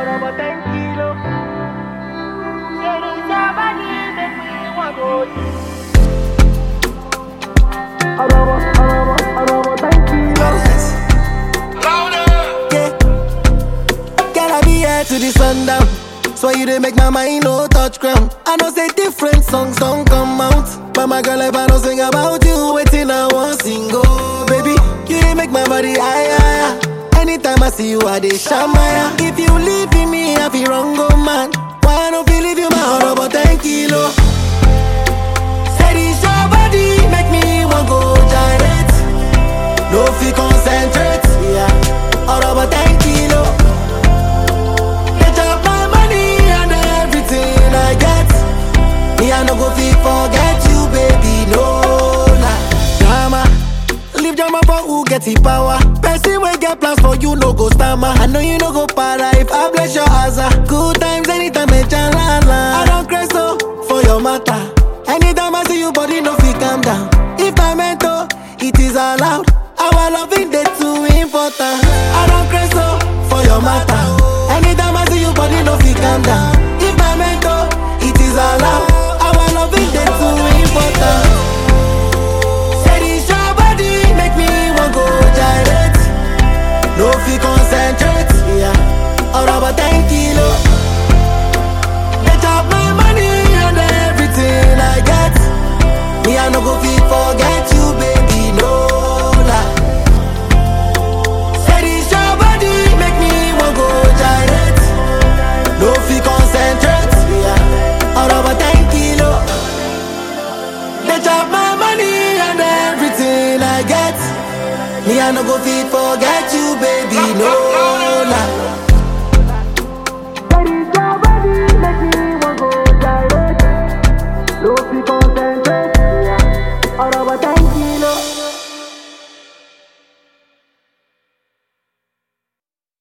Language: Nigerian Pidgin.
Ahora vos tranquilo. Eres sabani, make me want go Ahora vos, ahora vos, ahora vos tranquilo. Yeah. Girl, I be here to the sundown. So you dey make my mind no touch ground. I know say different songs don't come out. But my girl, if I don't sing about you, waiting I want sing oh baby. You dey make my body higher. higher. Anytime I see you, I dey shamaya. If you leave me, I feel wrong, oh man. Why I don't feel leave you my heart about 10 kilo? Say this your body, make me want go gyrate. No fi concentrate, yeah. All about 10 kilo. They chop my money and everything I get. Me I no go fi forget you, baby, no lie. Drama, leave drama for who get the power. Person wey get plans for you no go stammer. I know you no go para if I bless your asa. Good times anytime me chalala. I don't crazy so for your matter. Anytime I see you, body no fi calm down. If I meant to, it is allowed. Our loving day too important. I don't crazy so for your matter. Anytime I see you, body no fi calm down. If I meant to, it is allowed. Our loving day too important. Say this your body make me want go gyrate. No fi concentrate, yeah. All about 10 kilo. They chop my money and everything I get. Me I no go fi forget you, baby, no lie. Say this your body make me want go gyrate. No fi concentrate, yeah. All about 10 kilo. They chop my money and everything I get. Me I no go fit